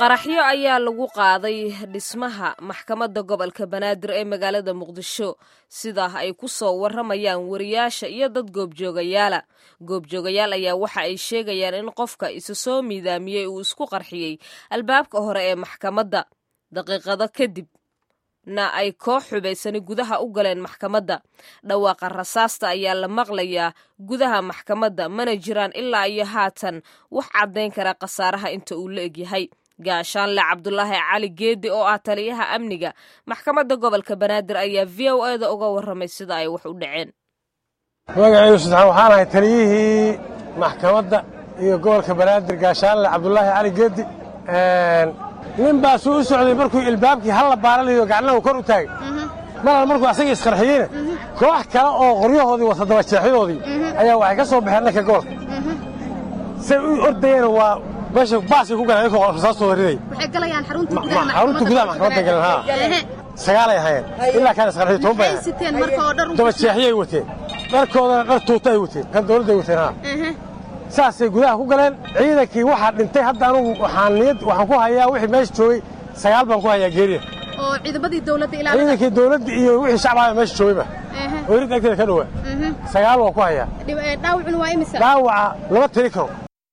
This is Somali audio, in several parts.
qaraxyo ayaa lagu qaaday dhismaha maxkamadda gobolka banaadir ee magaalada muqdisho sidaa ay ku soo warramayaan wariyaasha iyo dad goobjoogayaala goobjoogayaal ayaa waxa ay sheegayaan in qofka isa soo miidaamiyey uu isku qarxiyey albaabka hore ee maxkamadda daqiiqado kadib na ay koox xubaysani gudaha u galeen maxkamadda dhawaaqa rasaasta ayaa la maqlayaa gudaha maxkamadda mana jiraan ilaa iyo haatan wax caddayn kara khasaaraha inta uu la egyahay gaashaanle cabdulaahi cali geedi oo ah taliyaha amniga maxkamadda gobolka banaadir ayaa v o e da uga warramay sida ay wax u dhaceen magacaygu saddexaan waxaan ahay taliyihii maxkamadda iyo gobolka banaadir gaashaanle cabdulaahi cali geedi nin baa suu u socday markuu ilbaabkii halla baaralayo gacnahu kor u taagay maral markuu asagii isqarxiyeyna koox kale oo qoryahoodii wata dabajeexyadoodii ayaa waxay ka soo baxeen dhanka gobolka say u ordayeen waa meesha baasay ku galeen ayagoo rasaastooda riday xarunta gudaha maxkamadda galeen haa sagaalay ahaayeen ilaa kaan isqarxiyo toban bay ahayen dabajeexyay wateen dharkoodana dhar tuuta ay wateen kan dawladday wateen haa saasay gudaha ku galeen ciidankii waxaa dhintay hadda anugu waxaan niyad waxaan ku hayaa wixii meesha joogay sagaal baan ku hayaa geeriya oo ciidamadii dawladda ilaalada ciidankii dawladda iyo wixii shacbaha meesha joogayba oo irid agteeda ka dhowaa sagaal waan ku hayaa dhaawacuna waa imisa dhaawaca lama tiri karo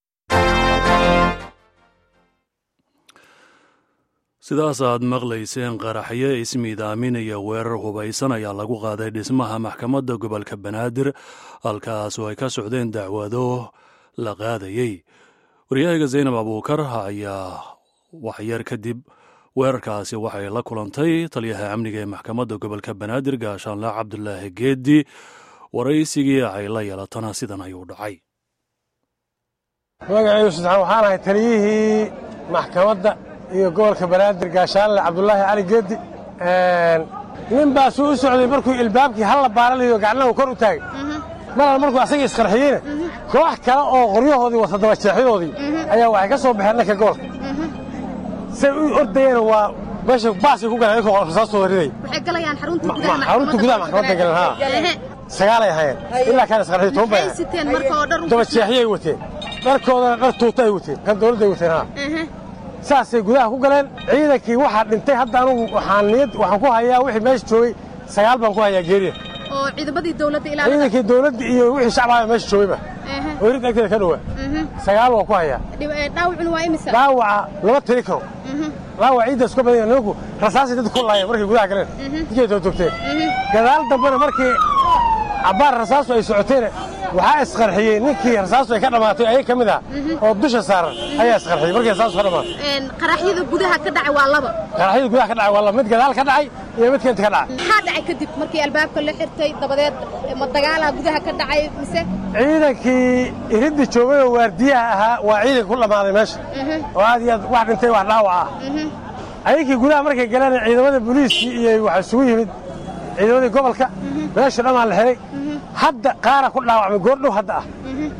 sidaas aad maqlayseen qaraxyo ismiidaaminaya weerar hubaysan ayaa lagu qaaday dhismaha maxkamadda gobolka banaadir halkaas oo ay ka socdeen dacwado la qaadayey waryahayga zaynab abuukar ayaa waxyar kadib weerarkaasi waxay la kulantay taliyaha amniga ee maxkamadda gobolka banaadir gaashaanle cabdulaahi geedi waraysigii ay la yeelatana sidan ayuu dhacay magacaygu saddexaan waxaan ahay taliyihii maxkamadda iyo gobolka banaadir gaashaanle cabdulaahi cali geedi nin baa suu u socday markuu ilbaabkii halla baaralayo gacnahu kor u taagay maral markuu asagii isqarxiyeyna koox kale oo qoryahoodii wata dabajeexyadoodii ayaa waxay ka soo baxeen dhanka gobolka say u ordayeen waa meesha baasay ku galeen ayagoo rasaastooda riday xarunta gudaha maxkamadda galeen haa sagaalay ahaayeen ilaa kaan isqarxiyo toban bay ahayen dabajeexyay wateen dharkoodana dhar tuuta ay wateen kan dawladday wateen haa saasay gudaha ku galeen ciidankii waxaa dhintay hadda anugu waxaan niyad waxaan ku hayaa wixii meesha joogay sagaal baan ku hayaa geeriya oo ciidamadii dawladda ilaalada ciidankii dawladda iyo wixii shacbaha meesha joogayba oo irid agteeda ka dhowaa sagaal waan ku hayaa dhaawacuna waa imisa dhaawaca lama tiri karo dhaawac ciiddaas ka badan ninku rasaasay dadku ku laayeen markay gudaha galeen ninkay toogtoogteen gadaal dambena markii cabbaar rasaasu ay socoteen waxaa isqarxiyey ninkii rasaastu ay ka dhammaatay ayag ka mid ah oo dusha saaran ayaa isqarxiyey markii rasaastu ka dhammaatay qaraxyada gudaha ka dhacay waa laba qaraxyada gudaha ka dhacay waa laba mid gadaal ka dhacay iyo mid keenta ka dhacay maxaa dhacay kadib markii albaabka la xirtay dabadeed ma dagaalaha gudaha ka dhacay mise ciidankii iridda joogay oo waardiyaha ahaa waa ciidanka ku dhammaaday meesha oo aad iyo aad wax dhintay wax dhaawac ah ayagkii gudaha markay galeen ciidamada booliiskii iyo waxaa isugu yimid ciidamadii gobolka meesha dhammaan la xiray hadda qaara ku dhaawacmay goordhow hadda ah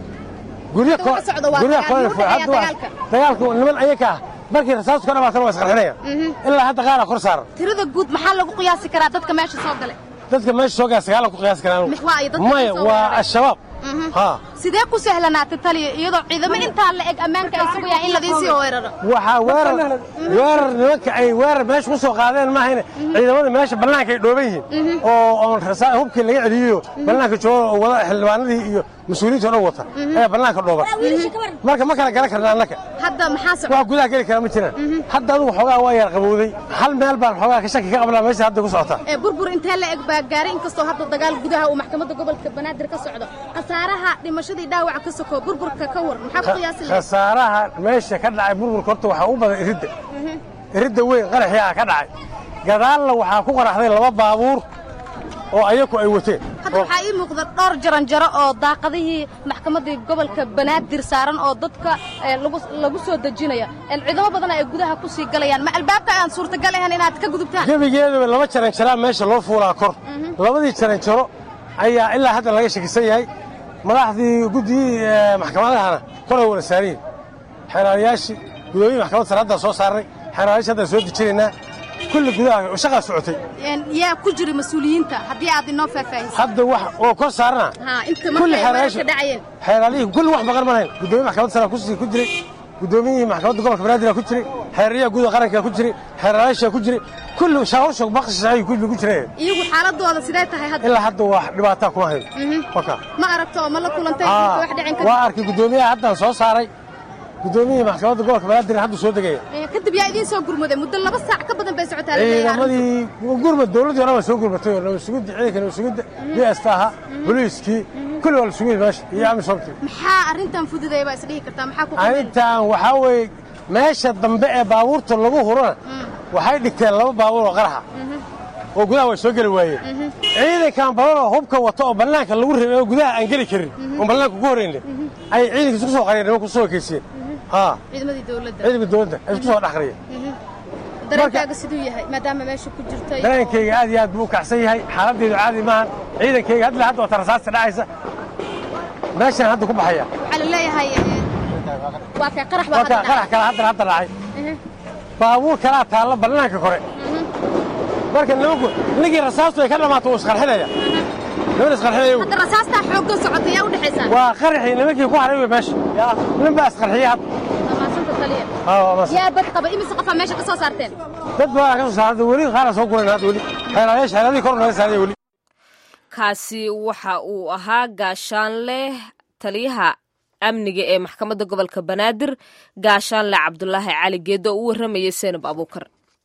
dagaalka niman ayaka ah markii rasaastu ka dhamaatana waa isqarxinayaan ilaa hadda qaara kor saaran tirada guud maxaa lagu qiyaasi karaa dadka meesha soo galay dadka meesha soo gala sagaalan ku qiyaasi karaan maya waa al-shabaab sidee ku sahlanaatay taliya iyadoo ciidamo intaa la eg ammaanka ay sugayaan in ladiisii weeraro waxaa weerar weerar nimanka ay weerar meesha ku soo qaadeen maahayne ciidamada meesha bannaanka ay dhooban yihiin oo oon hubkii laga celiyo bannaanka jooga oo wada xildhibaanadii iyo mas-uuliyiinta o dhan wata ayaa bannaanka dhooban marka ma kala garan karna annaka hadda maxaa wax gudaha geli kara ma jiraan hadda adugu xoogaa waa yar qabowday hal meel baan xoogaa ka shaki ka qabnaa meesha hadda ku socota burbur intee la eg baa gaaray inkastoo hadda dagaal gudaha uu maxkamadda gobolka banaadir ka socdo khasaaraha dhimashadii dhaawaca ka soko burburka ka war maxaa ku qiyaasi lahayd khasaaraha meesha ka dhacay burburka horta waxaa u badan iridda iridda weyn qaraxii ah ka dhacay gadaalna waxaa ku qaraxday laba baabuur oo ayaku ay wateen hadda waxaa ii muuqda dhowr jaranjaro oo daaqadihii maxkamaddii gobolka banaadir saaran oo dadka lagu soo dejinaya ciidamo badan ay gudaha ku sii galayaan ma albaabka aan suurtagal ahayn inaad ka gudubtaan gebigeedaba laba jaranjaraa meesha loo fuulaa kor labadii jaranjaro ayaa ilaa hadda laga shakisan yahay madaxdii guddiyii maxkamadahana kolay wada saariyin xeeraalayaashii gudoomiyi maxkamad sare haddaan soo saarnay xeeraalayashi haddaan soo dejinaynaa kulli gudaha shaqaa socotay yaa ku jira mas-uuliyiinta haddii aad inoo faahfaahiso hadda wax oo kor saarana inta kulli markay weerarka dhacayeen xeeraalihii kulli wax maqan malayn gudoomiye maxkamad sare kusii ku jiray guddoomiyihii maxkamadda gobolka banaadir ku jiray xeeraryaha guuda qaranka ku jiray xeeraraasha ku jiray kulli shaawasha baqsisay kulli ku jireen iyagu xaaladooda sidee tahay hadda ilaa hadda wax dhibaataa kuma hayo waka ma aragto oo ma la kulantay Aa, wax dhicin ka waa arkay guddoomiyaha haddaan soo saaray guddoomiyihii maxkamadda gobolka banaadir hadda soo degaya Eh, kadib yaa idiin soo gurmuday muddo laba saac ka badan bay socotaa la leeyahay arrintu. ciidamadii gurmad dowladdii hore waa soo gurmatay oo nabadsugidda ciidanka nabadsugidda bs ahaa boliiskii kulli waa la sugayay meesha iyo amisomti maxaa arrintan fududay baa isdhihi kartaa maxaa ku qadeen arrintan waxaa weeye meesha dambe ee baabuurta lagu hurana waxay dhigteen laba baabuur oo qaraxa oo gudaha way soo geli waayeen ciidankan badan oo hubka wata oo bannaanka lagu rabay oo gudaha aan geli karin oon bannaanka ku horayna ayay ciidanka isku soo qariyeen nimanku soo ekeysiyeen haa ciidamadii dowladda ciidanka dowladda ay isku soo dhex qariyeen dareenkaaga siduu yahay maadaama meesha ku jirtay dareenkayga aad iyo aad buu u kacsan yahay xaaladdeedu caadi maahan ciidankayga hadla hadda wata rasaasta dhacaysa meeshaan hadda ku baxaya waxaa la leeyahay eh, waa kay qarax baa waa hadda kaa qarax kale haddana hadda dhacay dhacay. baabuur kalaa taalla bannaanka kore marka nimanku ninkii rasaastu ay ka dhammaato wuu isqarxinaya niman isqarxinaya hadda rasaastaa xoogga socota yaa u dhexaysaa waa qaraxii nimankii ku haray wey meesha yaa nin baa isqarxiyey hadda maasanta taliya Haa, waa mas- yaa bad qaba imise qofaa meesha ka soo saarteen dad badan ka soo saarada weli qaara soo guran hadda weli xeelayaasha xeeladii kor naga saaraya weli kaasi waxa uu ahaa gaashaanle taliyaha amniga ee maxkamadda gobolka banaadir gaashaanle cabdulaahi cali geedo oo u warramayay seenab abuukar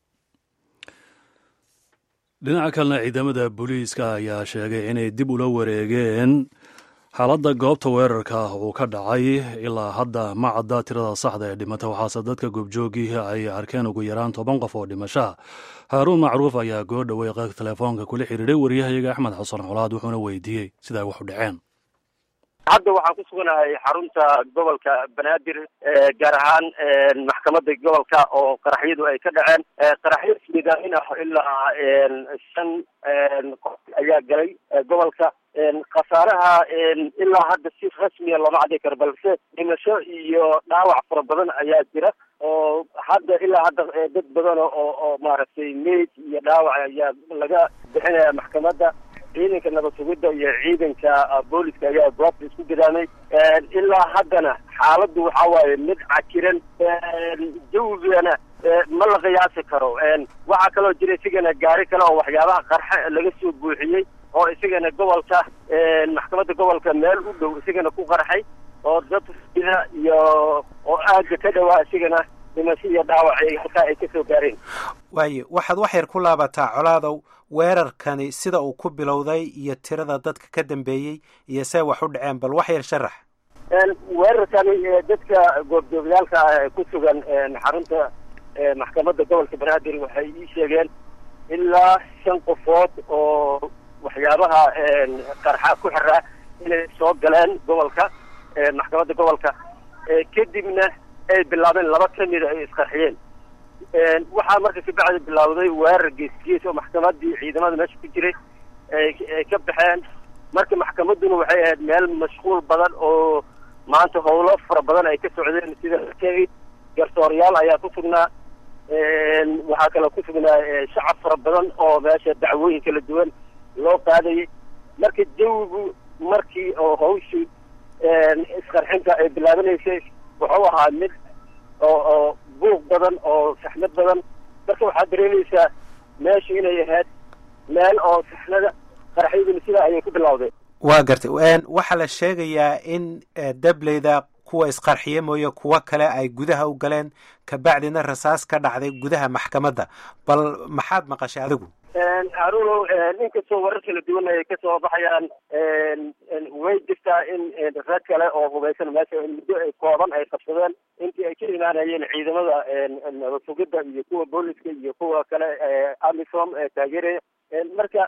dhinaca kalena ciidamada booliiska ayaa sheegay inay dib ula wareegeen xaaladda goobta weerarka uu ka dhacay ilaa hadda ma cadda tirada saxda ee dhimata waxaase dadka goobjoogii ay arkeen ugu yaraan toban qof oo dhimashaa haaruun macruuf ayaa goo dhowey qeybta telefoonka kula xidhiidhay waryahayaga axmed xasan colaad wuxuuna weydiiyey sida ay wax u dhaceen hadda waxaan ku suganahay xarunta gobolka banaadir ee gaar ahaan maxkamadda gobolka oo qaraxyadu ay ka dhaceen qaraxyo ismidaamin ah ilaa shan qof ayaa galay gobolka khasaaraha ilaa hadda si rasmiya looma cadday karo balse dhimasho iyo dhaawac fara badan ayaa jira oo hadda ilaa hadda dad badan oo oo maaragtay meyd iyo dhaawac ayaa laga bixinaya maxkamadda ciidanka nabad sugidda iyo ciidanka booliska ayaa goobta isku gadaamay ilaa haddana xaaladdu waxaa waaye mid cakiran jawigana ma la qiyaasi karo waxaa kaloo jira isigana gaari kale oo waxyaabaha qarxe laga soo buuxiyey oo isigana gobolka maxkamadda gobolka meel u dhow isigana ku qarxay oo dad sida iyo oo aagga ka dhawaa isigana dhimasho iyo dhaawac ay halkaa ay kasoo gaareen waayo waxaad wax yar ku laabataa colaadow weerarkani sida uu ku bilowday iyo tirada dadka ka dambeeyey iyo see wax u dhaceen bal wax yar sharax weerarkani dadka goobjoogayaalka ah ee ku sugan xarunta maxkamadda gobolka banaadir waxay ii sheegeen ilaa shan qofood oo waxyaabaha qarxa ku xiraa inay soo galeen gobolka maxkamadda gobolka kadibna ay bilaabeen laba ka mida ay isqarxiyeen waxaa marka kabacdi bilaawday weerar geesgees oo maxkamaddii ciidamada meesha ku jiray ay ka baxeen marka maxkamadduna waxay ahayd meel mashquul badan oo maanta howlo fara badan ay ka socdeen sida sheegay garsooryaal ayaa ku sugnaa waxaa kaloo ku sugnaa shacab fara badan oo meesha dacwooyin kala duwan loo qaadayay marka jawigu markii oo hawshii isqarxinta ay bilaabanaysay wuxuu ahaa mid oo oo buuq badan oo saxmad badan marka waxaad dareemaysaa meeshu inay ahayd meel oo saxnada qaraxyaduna sidaa ayay ku bilowday waa gartay waxaa la sheegayaa in dableyda kuwa isqarxiye mooye kuwo kale ay gudaha u galeen kabacdina rasaas ka dhacday gudaha maxkamadda bal maxaad maqashay adigu haruunow inkastoo warar kala duwan ay kasoo baxayaan way jirtaa in rag kale oo hubaysan meesha muddo ay kooban ay qabsadeen intii ay ka imaanayeen ciidamada nabad sugidda iyo kuwa booliska iyo kuwa kale amisom ee taageeraya marka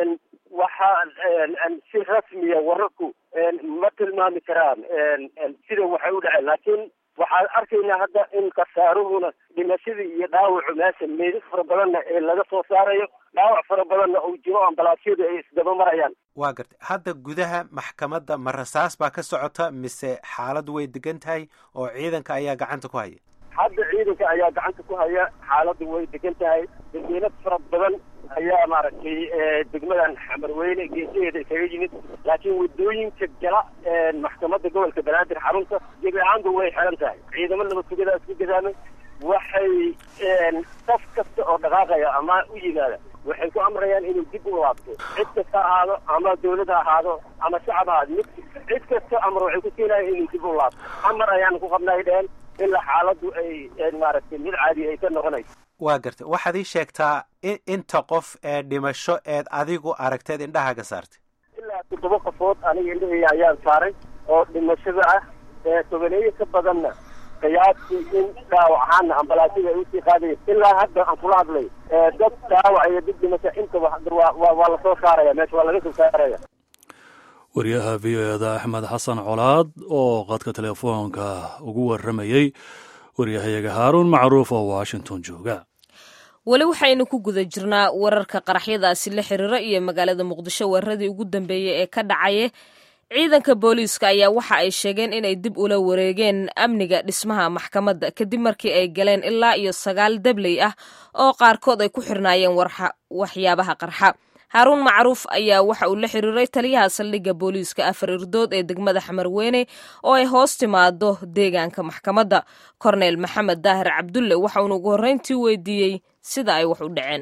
waxaa si rasmiya wararku ma tilmaami karaan sida waxay u dhaceen laakiin waxaan arkaynaa hadda in khasaaruhuna dhimashadii iyo dhaawacu meesha meydad fara badanna ee laga soo saarayo dhaawac fara badanna uu jiro ambalaasyadu ay isdaba marayaan waa gartay hadda gudaha maxkamadda ma rasaas baa ka socota mise xaaladdu way degan tahay oo ciidanka ayaa gacanta ku haya hadda ciidanka ayaa gacanta ku haya xaaladdu way degan tahay dadweyne fara badan ayaa maaragtay degmadan xamarweyne geesaheeda isaga yimid laakiin waddooyinka gala maxkamadda gobolka banaadir xarunta gebi ahaanba way xiran tahay ciidamo nabad sugada isku gadaamay waxay qof kasta oo dhaqaaqaya ama u yimaada waxay ku amrayaan inuu dib u laabto cid kasta ahaado ama dawlad ha ahaado ama shacab ahaado mid cid kasta amar waxay ku siinayaan inuu dib u laabto amar ayaan ku qabnay dheheen ilaa xaaladdu ay maaragtay mid caadi ay ka noqonayso waa gartay waxaad ii sheegtaa inta qof ee dhimasho eed adigu aragteed indhahaaga saartay ilaa toddoba qofood aniga indhahayga ayaan saaray oo dhimashada ah ee tobaneeye ka badanna qiyaastii in dhaawac ahaana ambalaasida ay usii qaadayen ilaa hadda aan kula hadlay dad dhaawac iyo dad dhimasho intaba waa lasoo saaraya meesha waa laga soo saaraya wariyaha v o eda axmed xasan colaad oo qadka telefoonka ugu waramayey waryahayaga haaruun macruuf oo washington jooga weli waxaynu ku guda jirnaa wararka qaraxyadaasi la xiriira iyo magaalada muqdisho weeraradii ugu dambeeyey ee ka dhacaya ciidanka booliiska ayaa waxa ay sheegeen inay dib ula wareegeen amniga dhismaha maxkamadda kadib markii ay galeen ilaa iyo sagaal dabley ah oo qaarkood ay ku xirnaayeen waxyaabaha qarxa haaruun macruuf ayaa waxa uu la xiriiray taliyaha saldhigga booliiska afar irdood ee degmada xamarweyne oo ay hoos timaado deegaanka maxkamadda korneyl maxamed daahir cabdulle waxa uuna ugu horreyntii weydiiyey sida ay wax u dhaceen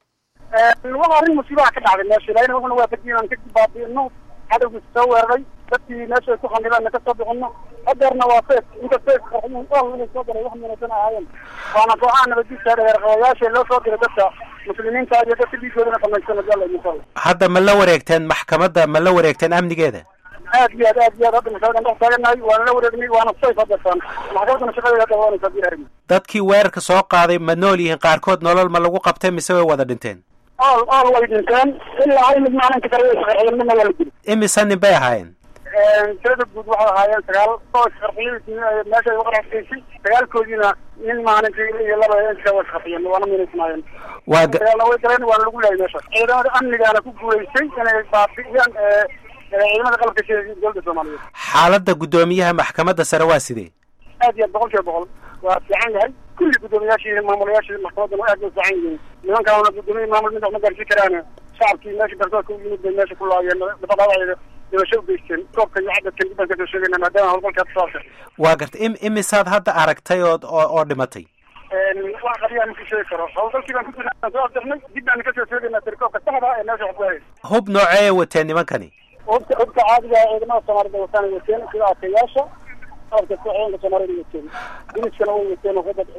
waa arrin musiibaha ka dhacday meesha ilaahina wuxuna waafajiye inaan ka baabi'ino cadowgiisa soo weeraray dadkii meesha ay ku xanibeenna ka soo bixino hadeerna waa fees inta fees qarxiyeen inay soo galay wax munasan ahaayeen waana kooxaha nabaddiisa dheerqabayaasha loo soo diray dadka muslimiinta iyo dadka dhiigoodana samaysana jalla insha allah hadda ma la wareegteen maxkamadda ma la wareegteen amnigeeda aad iyo aad aad iyo aad hadda masaadan dhex taaganahay waana la wareegnay waana sayf hadeertaan maxkamaddana shaqadeeda hadda waanaysa hadii aragni dadkii weerarka soo qaaday ma nool yihiin qaarkood nolol ma lagu qabtay mise way wada dhinteen ool ool way dhinteen ilaa hal mid maalinka kale way isqarxiyeen midna waa la dili imisa nin bay ahaayeen tirada guud waxay ahaayeen sagaal oo isqarxiyey meesha ay uqarxaysay sagaalkoodiina nin maalintii iyo laba inta waa isqarxiyeen waana minaysnaayeen waa dagaalna way galeen waana lagu laayay meesha ciidamada amnigaana ku guulaystay inay baabi'iyaan ciidamada qalabka sida dowladda soomaaliyeed xaaladda guddoomiyaha maxkamadda sare waa sidee aad iyo aad boqol kiiba boqol waa fiican yahay kulli guddoomiyaashii maamulayaashii maxkamaddana aad bay fiican yihiin nimankaana guddoomiye maamul mid wax ma gaarsiin karaan shacabkii meesha garsoorka u yimid bay meesha ku laayeen dabadhaawacda dhimasho u geysteen koobka iyo cadadkan dib baan kasoo sheegayna maadaama howlgalka hadda soo waa gartay im imisaad hadda aragtay ood oo oo dhimatay wax qaliyaa ma ku sheegi karo howlgalkii baan ku jirnaa soo afjarnay dib baan kasoo sheegaynaa tirkoobka saxda ee meesha wax ku hayay hub noocee wateen nimankani hubka hubka caadiga ah ciidamada soomaalida wataan wateen sida adkayaasha qalabka ciidanka soomaalida wateen diniskana way wateen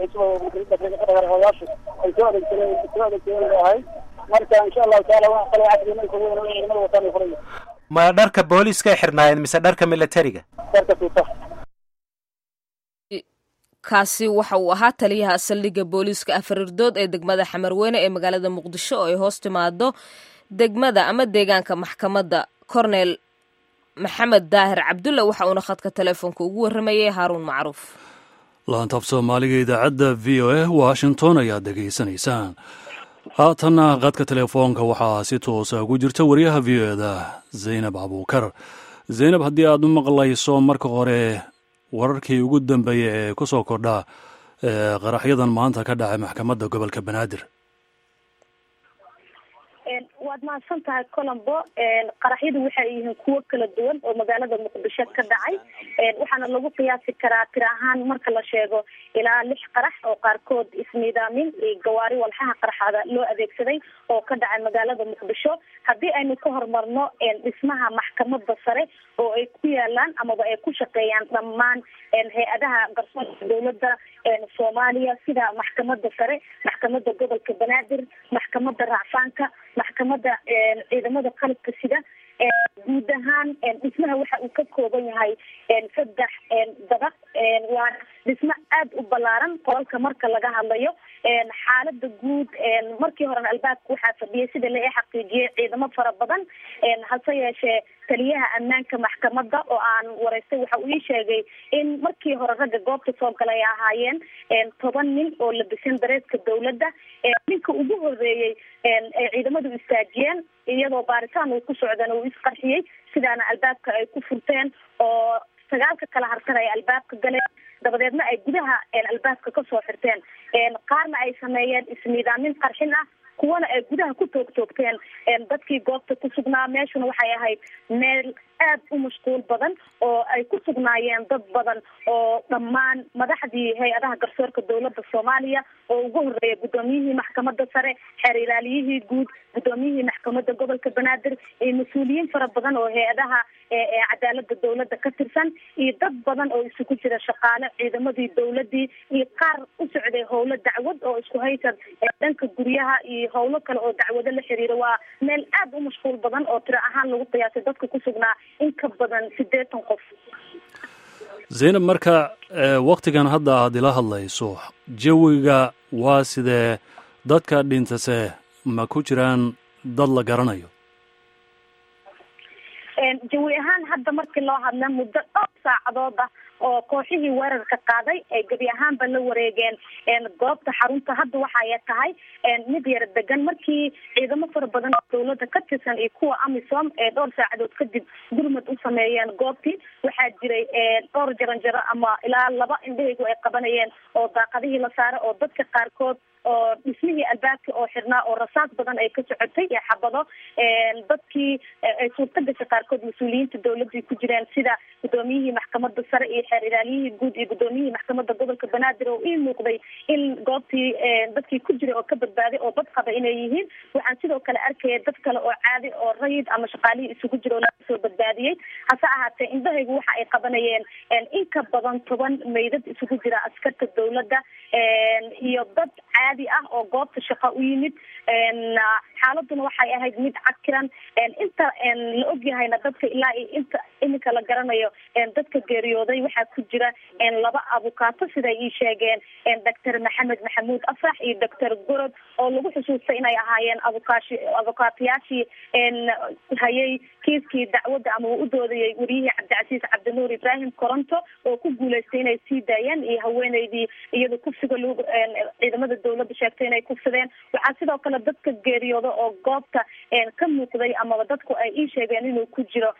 oyaasha ay soo adeegsadeen soo adeegsadeen bay ahayd marka insha allahu taala wax kale casri marka weyn ciidamada wataan ay furaya ma dharka booliiskay xirnaayeen mise dharka militariga darka tuuta kaasi waxa uu ahaa taliyaha saldhigga booliiska afarirdood ee degmada xamarweyne ee magaalada muqdisho oo ay hoos timaado degmada ama deegaanka maxkamadda korneyl maxamed daahir cabdulle waxa uuna khadka telefoonka ugu warramayay haaruun macruuf laantaab soomaaliga idaacadda v o a washington ayaad dhegaysanaysaan haatanna qadka telefoonka waxaa si toosa ugu jirta wariyaha v o eda zaynab abuukar zaynab haddii aad u maqlayso marka hore wararkii ugu dambeeyey ee ku soo kordha qaraxyadan maanta ka dhacay maxkamadda gobolka banaadir waad mahadsan tahay colombo qaraxyadu waxay yihiin kuwo kala duwan oo magaalada muqdisho ka dhacay waxaana lagu qiyaasi karaa tir ahaan marka la sheego ilaa lix qarax oo qaarkood isniidaamin iyo gawaari walxaha qaraxada loo adeegsaday oo ka dhacay magaalada muqdisho haddii aynu ka horumarno dhismaha maxkamada sare oo ay ku yaalaan amaba ay ku shaqeeyaan dhammaan hay-adaha garsoorka dowladda soomaaliya sida maxkamada sare maxkamada gobolka banaadir maxkamada racfaanka maxkamada ciidamada qalabka sida guud ahaan dhismaha waxa uu ka kooban yahay saddex dabaq waa dhismo aada u ballaaran qolalka marka laga hadlayo xaalada guud markii horena albaabka waxaa fadhiyay sida la xaqiijiyay ciidamo fara badan hase yeeshee taliyaha ammaanka maxkamadda oo aan wareystay waxa uu ii sheegay in markii hore ragga goobta soo galay ay ahaayeen toban nin oo labisan dareeska dowladda ninka ugu horeeyey ay ciidamadu istaajiyeen iyadoo baaritaan uu ku socdana uu isqarxiyey sidaana albaabka ay ku furteen oo sagaalka kala harsan ay albaabka galeen dabadeedna ay gudaha albaabka kasoo xirteen qaarna ay sameeyeen ismiidaamin qarxin ah kuwana ay gudaha ku toog toogteen dadkii goobta ku sugnaa meeshuna waxay ahayd meel aad u mashquul badan oo ay ku sugnaayeen dad badan oo dhammaan madaxdii hay-adaha garsoorka dowladda soomaaliya oo ugu horeeya guddoomiyihii maxkamadda sare xeer ilaaliyihii guud guddoomiyihii maxkamadda gobolka banaadir iyo mas-uuliyiin fara badan oo hay-adaha cadaalada dowladda ka tirsan iyo dad badan oo isugu jira shaqaale ciidamadii dowladii iyo qaar u socday howlo dacwad oo isku haysad dhanka guryaha iyo howlo kale oo dacwado la xiriira waa meel aad u mashquul badan oo tiro ahaan lagu qiyaasay dadka ku sugnaa in ka badan siddeetan qof zaynab marka waktigan hadda aad ila hadlayso jawiga waa sidee dadka dhintase ma ku jiraan dad la garanayo jawi ahaan hadda markii loo hadla muddo dhowr saacadood ah oo kooxihii weerarka qaaday ay gebi ahaanba la wareegeen goobta xarunta hadda waxay tahay mid yara degan markii ciidamo fara badan oo dowladda ka tirsan iyo kuwa amisom ee dhowr saacadood kadib gurmad u sameeyeen goobtii waxaa jiray dhowr jaranjaro ama ilaa laba indhahaygu ay qabanayeen oo daaqadihii la saaray oo dadka qaarkood oo dhismihii albaabka oo xirnaa oo rasaas badan ay ka socotay ee xabado dadkii ay suurta gashay qaarkood mas-uuliyiinta dowladii ku jireen sida guddoomiyihii maxkamadda sare iyo xeer ilaaliyihii guud iyo guddoomiyihii maxkamadda gobolka banaadir oo ii muuqday in goobtii dadkii ku jiray oo ka badbaaday oo bad qaba inay yihiin waxaan sidoo kale arkaya dad kale oo caadi oo rayid ama shaqaalihii isugu jira oo laga soo badbaadiyey hase ahaatee indhahaygu waxa ay qabanayeen in ka badan toban meydad isugu jira askarta dowladda iyo dad caadi ah oo goobta shaqa u yimid xaaladuna waxay ahayd mid cakiran inta la ogyahayna dadka ilaa iyo inta iminka la garanayo dadka geeriyooday waxaa ku jira laba abukaato siday ii sheegeen doctor maxamed maxamuud afrax iyo doctor gorod oo lagu xusuustay inay ahaayeen abukaashi abukaatayaashii hayay kiiskii dacwadda ama uu u doodayay wariyihii cabdicasiis cabdinuur ibraahim coronto oo ku guuleystay inay sii daayeen iyo haweeneydii iyada kufsiga lagu ciidamada dowladda sheegtay inay kufsadeen waxaa sidoo kale dadka geeriyooda oo goobta ka muuqday amaba dadku ay ii sheegeen inuu ku jiro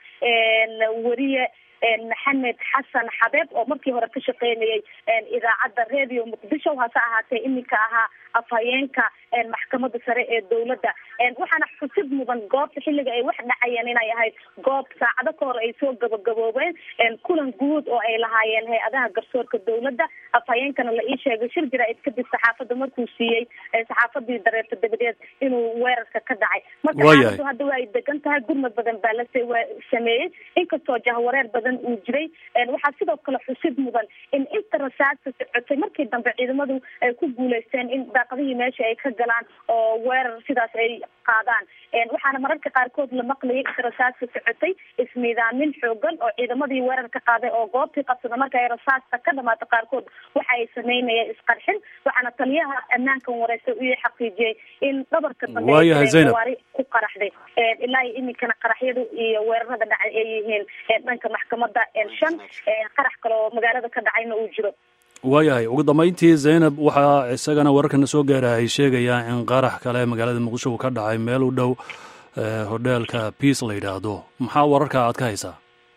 weriye maxamed xasan xabeeb oo markii hore ka shaqeynayay idaacadda radio muqdisho hase ahaatee iminka ahaa afhayeenka maxkamadda sare ee dowladda waxaana xusid mudan goobta xilliga ay wax dhacayeen inay ahayd goob saacado ka hor ay soo gabagaboobeen kulan guud oo ay lahaayeen hay-adaha garsoorka dowladda afhayeenkana la ii sheegay shir jira-id kadib saxaafadda markuu siiyey saxaafadii dareerta dabadeed inuu weerarka ka dhacay marka xaaladu hadda waa ay degan tahay gurmad badan baa la sameeyey inkastoo jahwareer badan uu jiray waxaa sidoo kale xusid mudan in inta rasaasta socotay markii dambe ciidamadu ay ku guuleysteen in daaqadihii meesha ay ka galaan oo weerar sidaas ay qaadaan waxaana mararka qaarkood la maqlayay inta rasaasta socotay ismiidaamin xoogan oo ciidamadii weerarka qaaday oo goobtii qabsada marka ay rasaasta ka dhamaato qaarkood waxa ay sameynayeen isqarxin waxaana taliyaha ammaankan wareysa u xaqiijiyey in dhabarka dambewaari ku qaraxday ilaa iyo iminkana qaraxyadu iyo weerarada dhacay ay yihiin dhanka maxkamada shan qarax kale oo magaalada ka dhacayna uu jiro waayahay ugu dambayntii zaynab waxaa isagana wararkana soo gaara ay sheegayaan in qarax kale magaalada muqdisho uu ka dhacay meel u dhow hodheelka peace la yidhaahdo maxaa wararka aad ka haysaa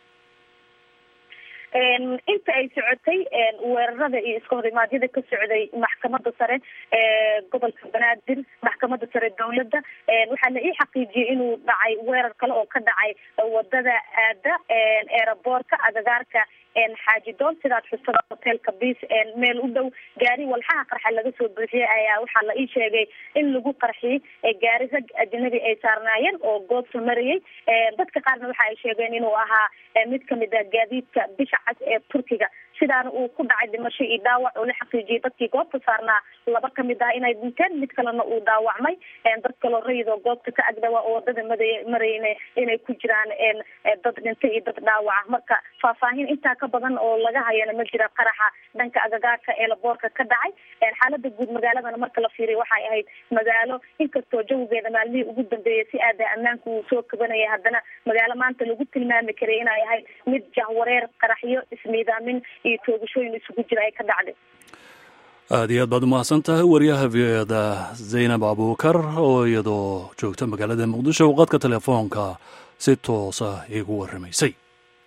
inta ay socotay weerarada iyo iska horimaadyada ka socday maxkamadda sare ee gobolka banaadir maxkamadda sare dowladda waxaa la ii xaqiijiyey inuu dhacay weerar kale oo ka dhacay wadada aada eeraboorka agagaarka xaaji dool sidaad xusada hotelka bis meel u dhow gaari walxaha qarxa laga soo buuxiyey ayaa waxaa la ii sheegay in lagu qarxiyey gaari rag ajnabi ay saarnaayeen oo goobta marayay dadka qaarna waxa ay sheegeen inuu ahaa mid kamid ah gaadiidka bisha cas ee turkiga sidaana uu ku dhacay dhimasho iyo dhaawac oo la xaqiijiyey dadkii goobta saarnaa laba kamid ah inay dhinteen mid kalena uu dhaawacmay dad kaloo rayid oo goobta ka agdhawa oo wadada mada marayna inay ku jiraan dad dhintay iyo dad dhaawaca marka faahfaahin intaa ka badan oo laga hayana ma jira qaraxa dhanka agagaarka ee laboorka ka dhacay xaalada guud magaaladana marka la fiiriy waxay ahayd magaalo inkastoo jawigeeda maalmihii ugu dambeeyay si aada ammaanka uu soo kabanaya haddana magaalo maanta lagu tilmaami karay inay ahayd mid jahwareer qaraxyo ismiidaamin iyo toogashooyin isugu jira ay ka dhacday aada iyo aad baad umahadsan tahay wariyaha v o eda zaynab abuukar oo iyadoo joogta magaalada muqdisho qadka telefoonka si toosa iigu warramaysay